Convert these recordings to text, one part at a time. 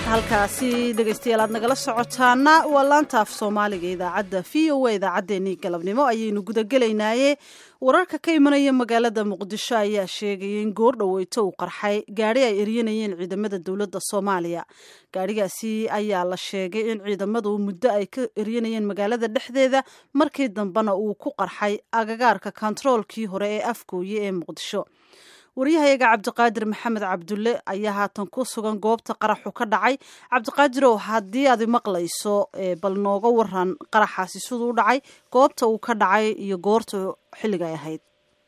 halkaasi dhegaystayaal aad nagala socotaana waa laanta af soomaaliga idaacadda v o a idaacaddeenii galabnimo ayaynu gudagelaynaaye wararka ka imanaya magaalada muqdisho ayaa sheegaya in goor dhoweyto uu qarxay gaadhi ay eryanayeen ciidamada dowladda soomaaliya gaadhigaasi ayaa la sheegay in ciidamadu muddo ay ka eryanayeen magaalada dhexdeeda markii dambena uu ku qarxay agagaarka kontaroolkii hore ee afgooye ee muqdisho waryahayaga cabdiqaadir maxamed cabdulle ayaa haatan ku sugan goobta qaraxu ka dhacay cabdiqaadirow haddii aad maqlayso bal nooga waran qaraxaasi siduu u dhacay goobta uu ka dhacay iyo goorta xilliga ay ahayd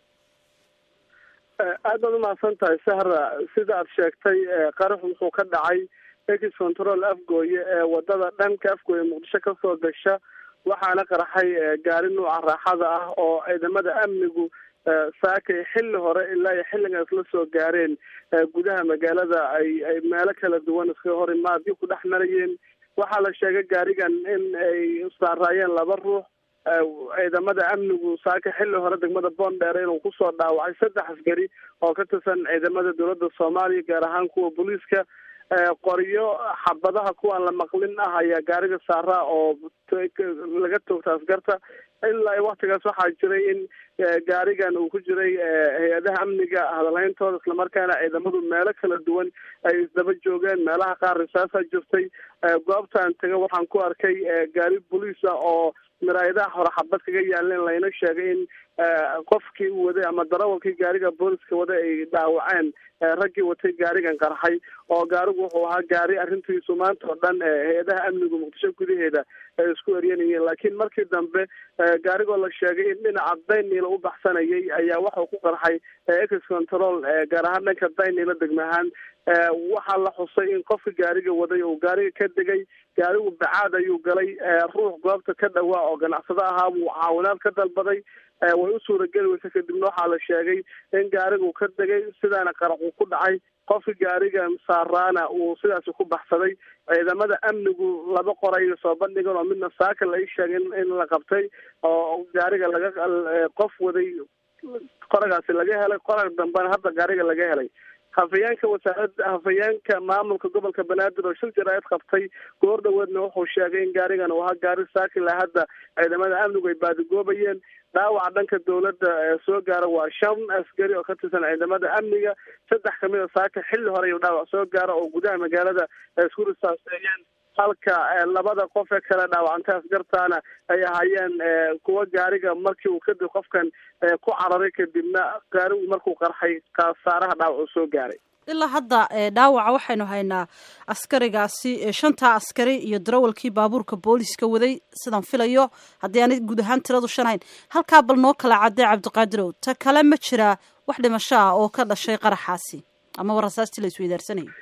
aad baad umahadsan tahay sahra sida aad sheegtay qaraxu wuxuu ka dhacay ex control afgooye ee wadada dhanka afgooye muqdisho kasoo gasha waxaana qaraxay gaari nuuca raaxada ah oo ciidamada amnigu saakay xilli hore ilaa iyo xilligan isla soo gaareen gudaha magaalada ay ay meelo kala duwan iska hor imaadyo ku dhex marayeen waxaa la sheegay gaarigan in ay saaraayeen laba ruux ciidamada amnigu saaka xilli hore degmada boondheere inuu kusoo dhaawacay saddex askari oo ka tirsan ciidamada dowladda soomaaliya gaar ahaan kuwa booliiska qoryo xabadaha kuwaan la maqlin ah ayaa gaariga saaraa oo laga toogta askarta ilaa waktigaas waxaa jiray in gaarigan uu ku jiray hay-adaha amniga hadalhayntooda islamarkaana ciidamadu meelo kala duwan ay isdaba joogeen meelaha qaar risaasaa jirtay goobtaan taga waxaan ku arkay gaari boliis ah oo miraayadaha hore xabad kaga yaaleen layna sheegay in qofkii u waday ama darawalkii gaariga booliska waday ay dhaawaceen raggii watay gaarigan qarxay oo gaarigu wuxuu ahaa gaari arrintiisu maanta oo dhan hay-adaha amnigu muqdisho gudaheeda ay isku eryanayeen laakiin markii dambe gaarigoo la sheegay in dhinaca dayniila u baxsanayay ayaa waxau ku qarxay ex control gaar ahaan dhanka dayniila degmahaan waxaa la xusay in qofka gaariga waday uu gaariga ka degay gaarigu bacaad ayuu galay ruux goobta ka dhawaa oo ganacsado ahaa wuu caawinaad ka dalbaday way u suurageli weysa kadibna waxaa la sheegay in gaarigu ka degay sidaana qaraxuu ku dhacay qofka gaarigan saaraana uu sidaasi ku baxsaday ciidamada amnigu laba qoray soo bandhigan oo midna saaka la ii sheegay in la qabtay oo gaariga laga qof waday qoragaasi laga helay qorag dambena hadda gaariga laga helay hafayeenka wasaaradda hafayeenka maamulka gobolka banaadir oo shil jaraa'id qabtay goor dhaweedna wuxuu sheegay in gaarigan uu ahaa gaari saakila hadda ciidamada amnigu ay baadigoobayeen dhaawaca dhanka dowladda soo gaara waa shan askari oo ka tirsan ciidamada amniga saddex kamid a saaka xilli hore ayuu dhaawac soo gaara oo gudaha magaalada isku risaaseeyeen halka labada qof ee kale dhaawacantay askartaana ay ahaayeen kuwa gaariga markii uu kadib qofkan ku cararay kadibna gaarigu markuu qarxay khasaaraha dhaawac uu soo gaaray ilaa hadda dhaawaca waxaynu haynaa askarigaasi shantaa askari iyo darawalkii baabuurka booliska waday sidaan filayo haddii aanay guud ahaan tiradu shan hayn halkaa bal noo kala cadday cabdiqaadirow ta kale ma jiraa wax dhimasho ah oo ka dhashay qaraxaasi ama warasaastii la isweydaarsanayay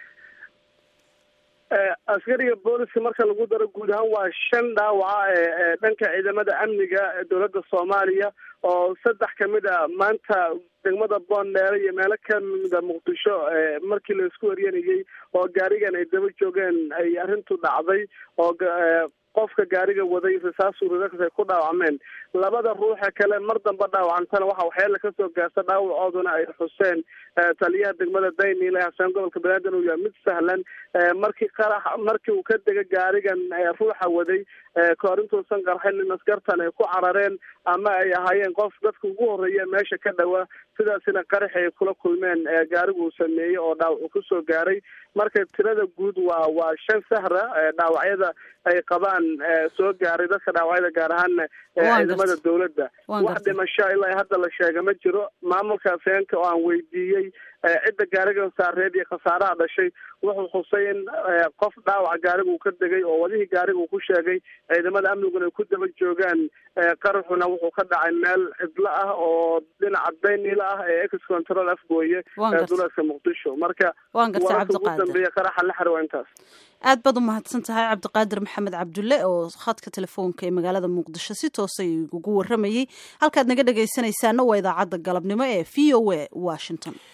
askariga booliska marka lagu daro guud ahaan waa shan dhaawaca ee dhanka ciidamada amniga dowladda soomaaliya oo saddex kamid a maanta degmada boondheere iyo meelo kamida muqdisho markii la isku eryanayay oo gaarigan ay daba joogeen ay arrintu dhacday oo qofka gaariga waday risaas uridakas ay ku dhaawacmeen labada ruuxa kale mar damba dhaawacantana waxa waxyaala kasoo gaarta dhaawacooduna ay xuseen taliyaha degmada dayniile hasaan gobolka banaadir uu yahay mid sahlan markii qarax markii uu ka dega gaarigan ruuxa waday kahor intuusan qarxin in askartan ay ku carareen ama ay ahaayeen qof dadka ugu horeeya meesha ka dhawa sidaasina qaraxi ay kula kulmeen gaarigu uu sameeyey oo dhaawac uu kusoo gaaray marka tirada guud waa waa shan sahra dhaawacyada ay qabaan soo gaaray dadka dhaawacyada gaar ahaana ciidamada dowladda wax dhimasho ilaa hadda la sheega ma jiro maamulka afeenka oo aan weydiiyey cidda gaariga saareed iyo khasaaraha dhashay wuxuu xusay in qof dhaawaca gaariga uu ka degay oo wadihii gaariga uu ku sheegay ciidamada amniguna ay ku daba joogaan qaraxuna wuxuu ka dhacay meel cidlo ah oo dhinaca daynila ah ee ex control afgooye ee duleedka muqdisho marka wararka ugu dambeeya qaraxa la xiro waa intaas aad baad u mahadsan tahay cabdiqaadir maxamed cabdulle oo khadka telefoonka ee magaalada muqdisho si toosay ugu waramayey halkaad naga dhegaysanaysaana waa idaacadda galabnimo ee v o a washington